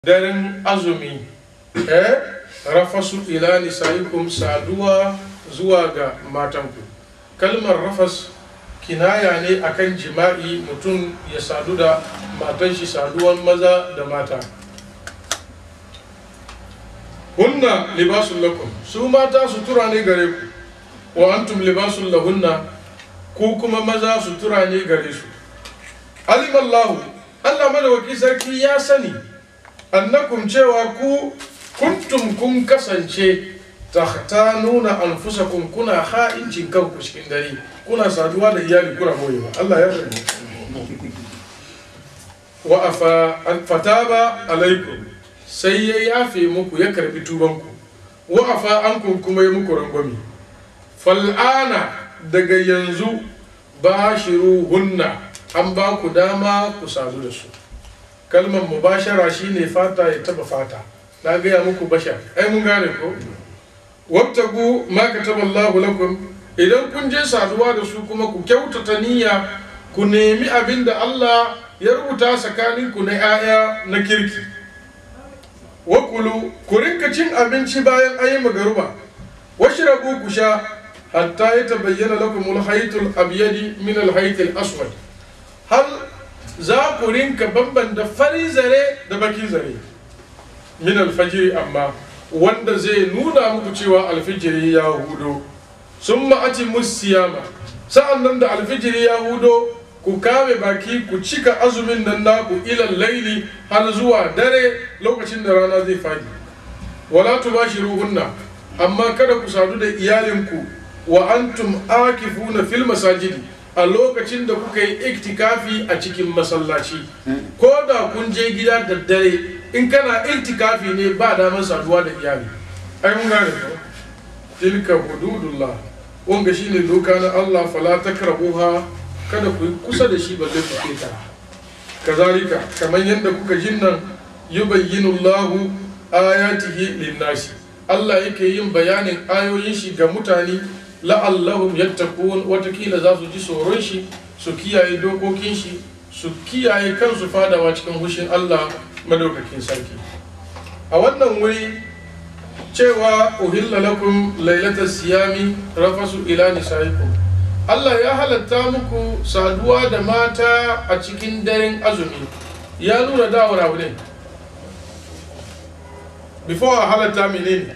daren azumi eh rafasu ila nisaikum saduwa zuwa ga matanku kalmar rafas kinaya ne akan jima'i mutum ya sadu da matan shi saduwan maza da mata hunna libasun lakum su mata sutura ne gare ku wa antum libasun lahunna ku kuma maza sutura ne gare su alimallahu allah madawaki sarki ya sani annakum cewa ku kuntum kun kasance nuna anfusakum kuna ha'incin kanku cikin dare kuna saduwa da iyali kuna boyewa Allah ya sani wa afa fataba alaikum sai ya yafe muku ya karbi tubanku wa afa ankum kuma ya muku rangwami fal'ana daga yanzu bashiruhunna an ba ku dama ku sadu da su kalmar mubashara shine fata ya taba fata na gaya muku bashar ai mun gane ko wabtagu ma kataba Allahu lakum idan kun je saduwa da su kuma ku kyautata niyya ku nemi abin da Allah ya rubuta tsakanin ku na 'ya'ya na kirki wakulu ku rinka cin abinci bayan ayi magaruba washrabu ku sha hatta ya tabayyana lakum al-haytul abyadi min al-haytil aswad har za ku rinka bambanta fari zare da baki zare min alfajiri amma wanda zai nuna muku cewa alfijiri ya hudo sun ma'aci musiyama sa'an nan da alfijiri ya hudo ku kame baki ku cika azumin nan naku ilan laili har zuwa dare lokacin da rana zai fadi wala tubashiruhunna amma kada ku sadu da iyalinku wa antum akifuna fil masajidi a lokacin da kuka yi iktikafi a cikin masallaci ko da kun je gida da dare in kana iktikafi ne ba damar saduwa da iyali ai mun gane ko tilka hududullah wanga shine doka na Allah fala takrabuha kada ku yi kusa da shi balle ku keta kazalika kamar yadda kuka jin nan yubayyinu Allahu ayatihi linnasi Allah yake yin bayanin ayoyin shi ga mutane la'allahum yattaqun watakila za su ji tsoron shi su kiyaye dokokin shi su kiyaye kansu fadawa cikin hushin Allah madaukakin sarki a wannan wuri cewa uhilla lakum lailatal siyami rafasu ila nisaikum Allah ya halatta muku saduwa da mata a cikin daren azumi ya nuna dawar abu ne before a halatta menene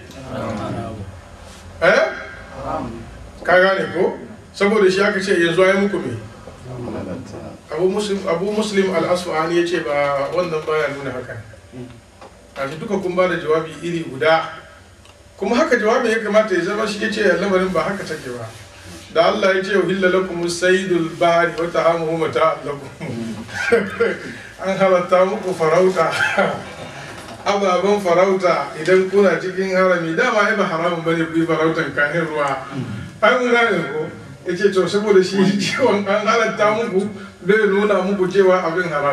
eh ka gane ko saboda shi aka ce yanzu ya muku me abu muslim abu muslim al-asfahani ya ce ba wannan baya nuna haka a shi duka kun ba da jawabi iri guda kuma haka jawabin ya kamata ya zama shi ya ce lamarin ba haka take ba da Allah ya ce uhilla lakum saydul bahri wa ta'amuhu mata lakum an halatta muku farauta ababen farauta idan kuna cikin harami dama ai ba haramun bane ku yi farautan kanin ruwa an gane ko ya ce to saboda shi ciwon an halatta muku zai nuna muku cewa abin haram